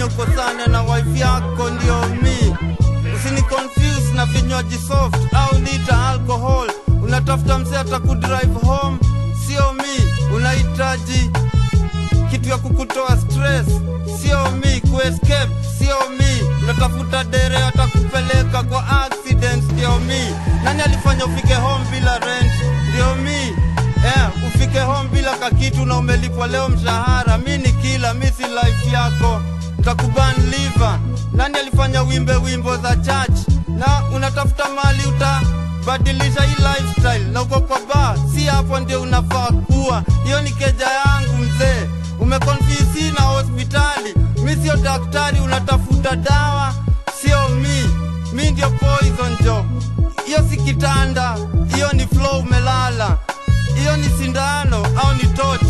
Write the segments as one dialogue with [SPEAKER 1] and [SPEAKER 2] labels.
[SPEAKER 1] ukosane na wife yako ndio mi usini confuse na vinywaji soft au lita alcohol unatafuta msee atakudrive home sio mi unahitaji kitu ya kukutoa stress sio mi kuescape sio mi unatafuta dere atakupeleka kwa accident ndio mi nani alifanya ufike home bila rent ndio mi eh, ufike home bila kakitu na umelipwa leo mshahara mi ni kila mi si life yako ntakuban liver nani alifanya wimbe wimbo za church na unatafuta mali utabadilisha hii lifestyle na uko kwa bar si hapo ndio unafaa kuwa hiyo ni keja yangu mzee umekonfisi na hospitali mi sio daktari unatafuta dawa sio mi mi ndio poison jo hiyo si kitanda hiyo ni flow umelala hiyo ni sindano au ni torch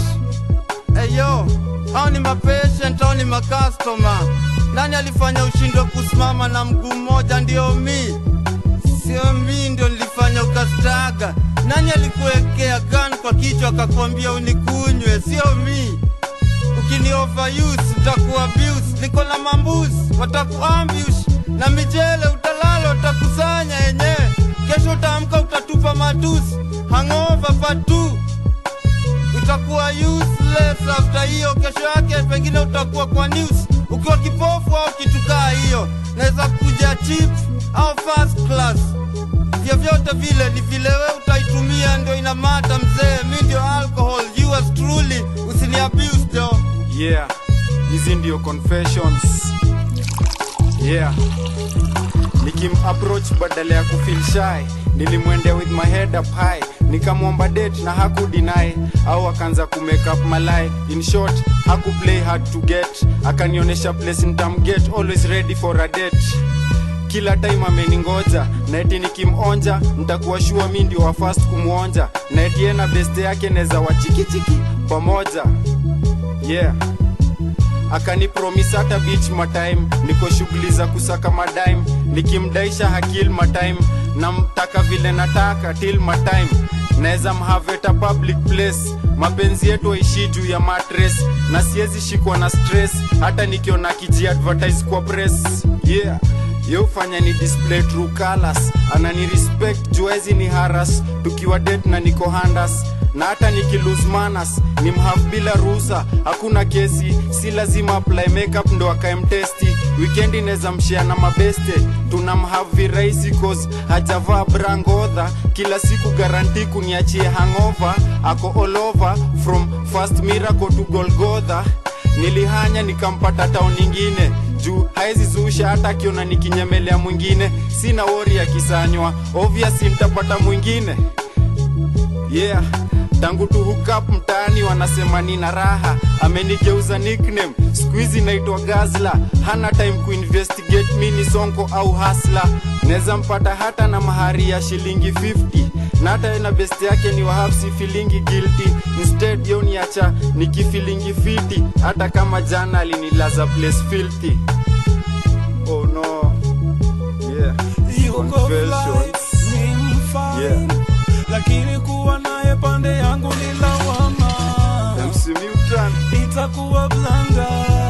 [SPEAKER 1] eyo au ni mapatient au ni makastoma nani alifanya ushindwe kusimama na mguu mmoja ndio mi sio mi ndio nilifanya ukastaga nani alikuwekea gun kwa kichwa akakwambia unikunywe sio mi ukini overuse utakuwa abuse niko na mambuzi watakuambush na mijele utalala utakusanya yenyewe kesho utaamka utatupa matusi hangover fatu utakuwa useless after hiyo kesho yake pengine utakuwa kwa news ukiwa kipofu au kitukaa hiyo naweza kuja chip au first class vyovyote vile ni vile we utaitumia ndio inamata mzee mi ndio alcohol yours truly usini abuse jo
[SPEAKER 2] yeah hizi ndio confessions yeah nikim approach badala ya kufeel shy nilimwendea with my head up high nikamwomba date na hakudinae au akaanza kumake up malai in short hakuplay hard to get akanionyesha place nitamget always ready for a date kila time ameningoja na eti nikimonja ntakuwa shua mi ndio wa fast kumwonja na eti yeye na beste yake neza wachikichiki pamoja yeah akanipromis hata beach matime niko shughuli za kusaka madime nikimdaisha hakil matime namtaka vile nataka till matime naweza mhaveta public place mapenzi yetu aishi juu ya matres na siwezi shikwa na stress hata nikiona kiji advertise kwa press yeah ye ufanya ni display true colors anani respect juezi ni haras tukiwa det na niko handas na hata nikilose manners ni mhave bila ruhusa hakuna kesi si lazima apply makeup ndo akaemtesti wikendi neza mshia na mabeste tuna mhave virahisi cause hajavaa brangodha kila siku garanti kuniachie hangover ako all over from first miracle to golgotha nilihanya nikampata tao nyingine juu haezi zusha hata akiona nikinyemelea mwingine sina wori ya kisanywa obvious nitapata mwingine yeah tangu tu hookup mtaani wanasema nina raha amenigeuza nickname skuizi naitwa gazla hana time kuinvestigate mi ni sonko au hasla neza mpata hata na mahari ya shilingi 50 na hata yeye na best yake ni wahapsi filingi guilty instead yoniacha nikifilingi fiti hata kama jana alinilaza place filthy oh no yeah
[SPEAKER 3] yuko
[SPEAKER 2] Confessions.
[SPEAKER 3] fly, ni mfine.
[SPEAKER 2] Yeah.
[SPEAKER 3] lakini kuwa naye pande yangu ni lawama
[SPEAKER 2] MC Mutant
[SPEAKER 3] itakuwa blanga